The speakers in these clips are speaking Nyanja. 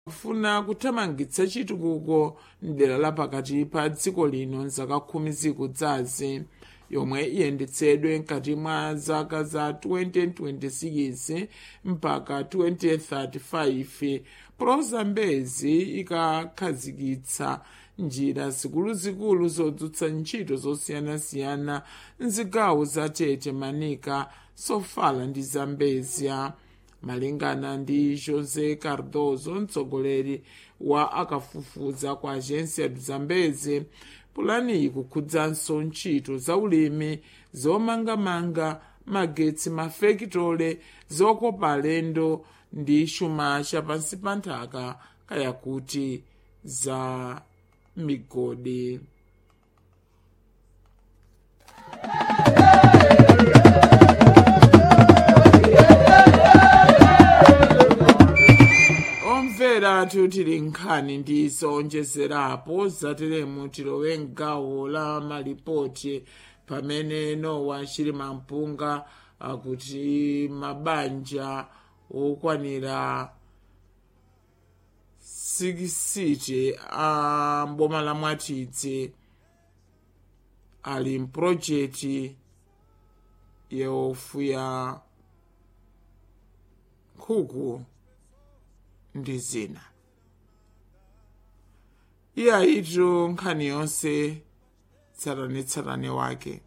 kufuna kuthamangitsa chitukuko mdera lapakati pa dziko lino mzaka khumi zikudzazi yomwe iyendetsedwe mkati mwa zaka za 2026 mpaka 2035 prozambezi ikakhazikitsa njira zikuluzikulu zodzutsa ntchito zosiyanasiyana mzigawo za tete manika sofala ndi zambezia malingana ndi josé cardoso mtsogoleri wa akafufuza kwa agência do zambezi pulani iyi ikukhudzanso ntchito za ulimi zomangamanga magetsi mafekitole zokopa alendo ndi chuma chapansi pa nthaka kaya kuti za migodi omvera tili nkhani ndi zowonjezerapo zateremu tilowe mgawo la malipoti pamene nowa chilima mpunga akuti mabanja okwanira 60 a mboma la mwatidzi ali mpulojekiti yofuya nkhuku ndi zina iye ayitu nkhani yonse tsatanetsatane wake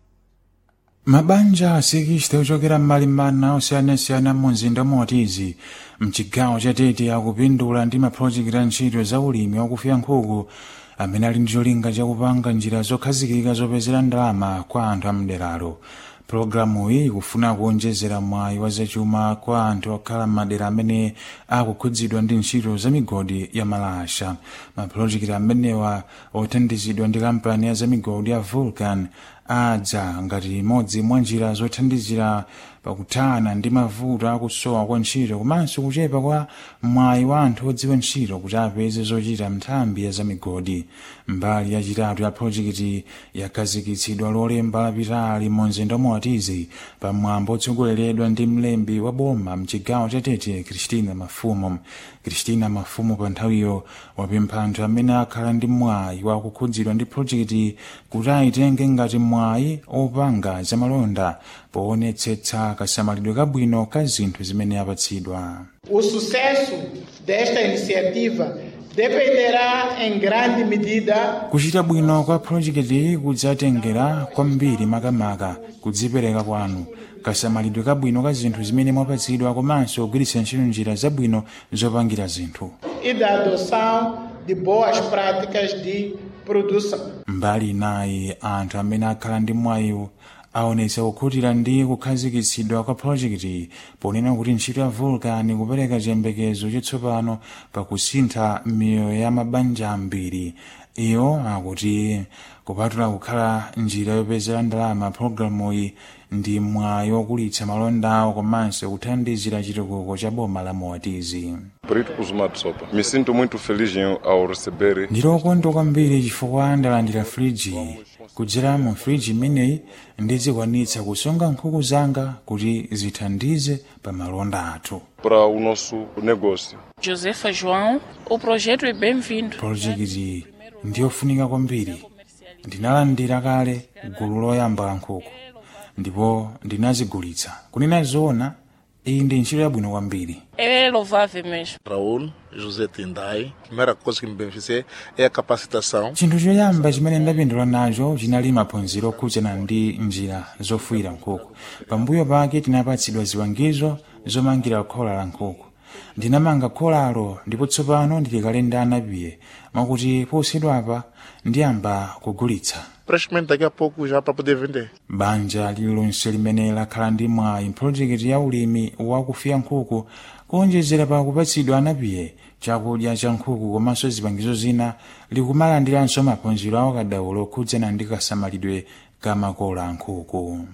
mabanja asikisite ochokera m'malimbana osiyanasiyana mu mzinda motizi mchigawo chatete akupindula ndi mapulojekiti a ntchito za ulimi wakufuya nkhuku amene ali ndi cholinga chakupanga njira zokhazikika zopezera ndalama kwa anthu amderalo pologalamu iyi ikufuna kuonjezera mwayi wa zachuma kwa anthu okhala m'madera amene akukhudzidwa ndi ntchito za migodi ya malasha mapulojekiti amenewa othandizidwa ndi kampani ya zamigodi ya vulcan adza ngati imodzi mwa njira zothandizira pakuthana ndi mavuto akusowa kwa ntchito komanso kuchepa kwa mwayi wa anthu odziwa ntchito kuti apeze zochita nthambi ya zamigodi mbali yachitatu ya projekiti yakhazikitsidwa lolemba lapitali mu mzinda motizi pamwambo otsogoleredwa ndi mlembi wa boma mchigawo chatete kristina mafumo kristina mafumo pa nthawiyo wapempha anthu amene akhala ndi mwayi wakukhudzidwa ndi projekiti kuti ayitenge ngati mwayi opanga zamalonda poonetsetsa kasamalidwe kabwino ka zinthu zimene apatsidwa O sucesso desta iniciativa dependerá em grande medida kuchita bwino kwa projekiti kudzatengera kwambiri makamaka kudzipereka kwanu kasamalidwe kabwino ka zinthu zimene mwapatsidwa komanso kugwiritsa ntchito njira zabwino zopangira zinthu e da adoção de boas práticas de produção. mbali inayi anthu amene akhala ndi mwayiwu aonetsa kukhutira ndi kukhazikitsidwa kwa projekiti ponena kuti ntchito ya vulcan kupereka chiyembekezo chatsopano pakusintha miyoyo ya mabanja ambiri iwo akuti kupatula kukhala njira yopezera ndalama pologalamu iyi ndi mwayi wokulitsa malonda awo komanso kuthandizira chitukuko cha boma la moatizi Brito Kuzumatu Sopa. Me sinto muito feliz em, ao receber ndilokondwa kwambiri chifukwa ndalandira friji kudzera mu friji imeneyi ndizikwanitsa kusunga nkhuku zanga kuti zithandize pa malonda athu para o nosso negócio. Josefa João, o projeto é bem-vindo. projekiti ndiyofunika kwambiri ndinalandira kale gulu loyamba la nkhuku ndipo ndinazigulitsa kunena zoona iyi ndi ntchito yabwino kwambiri É louvável mesmo. Raul José Tindai. A primeira coisa que me beneficiei é a capacitação. chinthu choyamba chimene ndapindula nacho chinali maphunziro okhudzana ndi njira zofuyira nkhuku pambuyo pake tinapatsidwa ziwangizo zomangira khola la nkhuku ndinamanga kholalo ndipo tsopano ndili kale ndi anapiye mwakuti posachedwapa ndiyamba kugulitsa Praticamente daqui a pouco já para poder vender. banja lililonse limene lakhala ndi mwayi mpulojekiti ya ulimi wakufuya nkhuku kuonjezera pa kupatsidwa anapiye chakudya cha nkhuku komanso zipangizo zina likumalandiranso maphunziro awo kadaulo okhudzana ndi kasamalidwe ka makola a nkhuku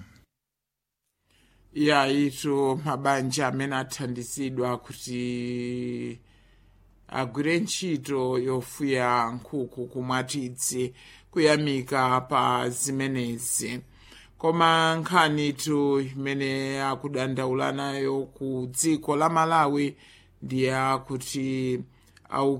ya itu mabanja amene athandizidwa kuti agwire ntchito yofuya nkhuku kumwatidzi kuyamika pa zimenezi koma nkhanitu imene akudandaula nayo ku dziko la malawi ndiye kuti au